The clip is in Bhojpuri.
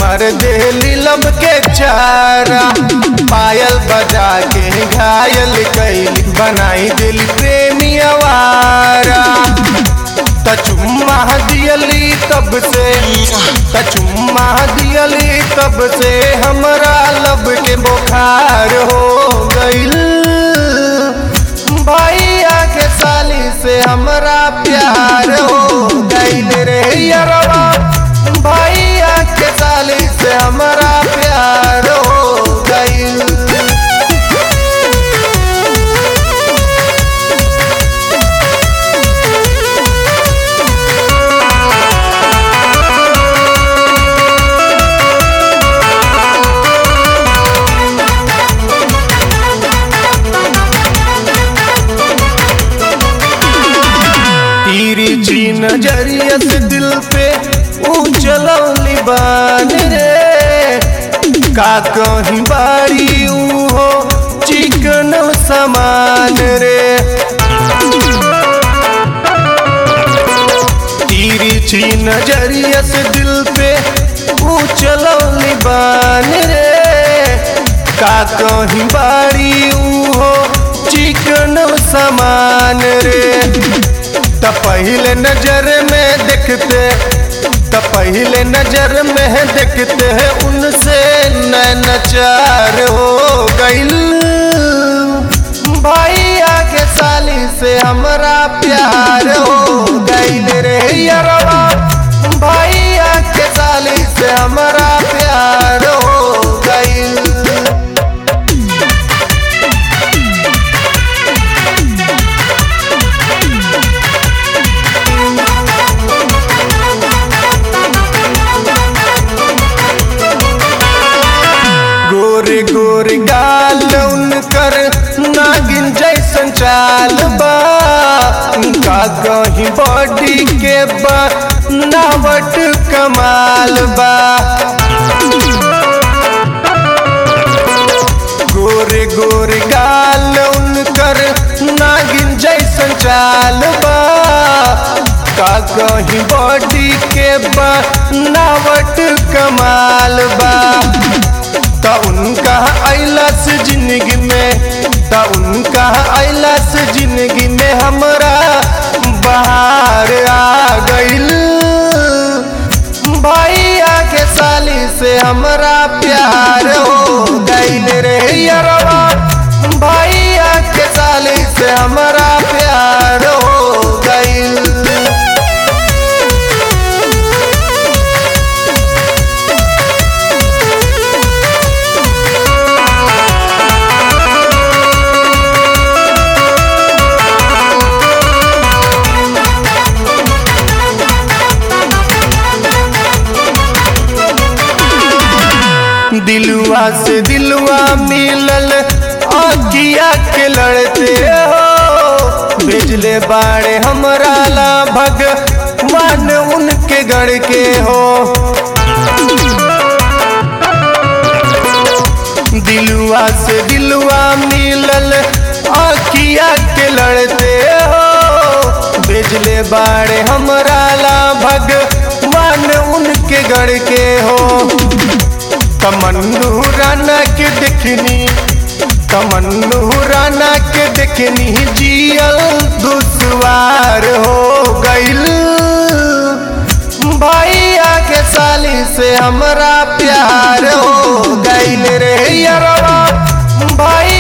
कर देली लब के चारा पायल बजा के घायल कैली बनाई दिल प्रेमी आवारा त चुम्मा दियली तब से त चुम्मा दियली तब से हमरा लब के बुखार हो गइल भैया के साली से हमरा प्यार हो गइल रे यरवा भैया के साली से हमरा प्यार हो गइल तीरी ची नजरिया से दिल पे उजलौली बान रे का कहीं बारी ऊ हो चिकन समान रे तीरी ची नजरिया से दिल पे उजलौली बान रे का कहीं बारी ऊ हो चिकन समान रे त पहले नजर में देखते त पहले नजर में देखते हैं उनसे नैन चार हो गइल भैया के साली से हमरा प्यार हो गइल रे यरवा भैया के साली से हमरा प्यार हो गइल गोरे गोरे गाल उनकर नागिन जैसन चाल बा का कहीं बॉडी के बनावट कमाल बा गोरे गोरे गाल उनकर नागिन जैसन चाल बा का कहीं बॉडी के बनावट कमाल बा त उनका अइलस जिंदगी में त उनका अइलस जिंदगी में हमरा बाहर आ गइल भैया के साली से हमरा प्यार हो गइल रे यरवा भैया के साली से हमरा प्यार हो गइल दिलवा से दिलवा मिलल आगिया के लड़ते हो भेजले बाड़े हमरा ला भगवान उनके गढ़ के हो दिलवा से दिलवा मिलल आखिया के लड़ते हो भेजले बाड़े हमरा ला भगवान उनके गढ़ के हो तमन्नू राना के देखनी तमन्नू राना के देखनी जियल दुश्वार हो गइल भैया के साली से हमरा प्यार हो गइल रे यरवा भैया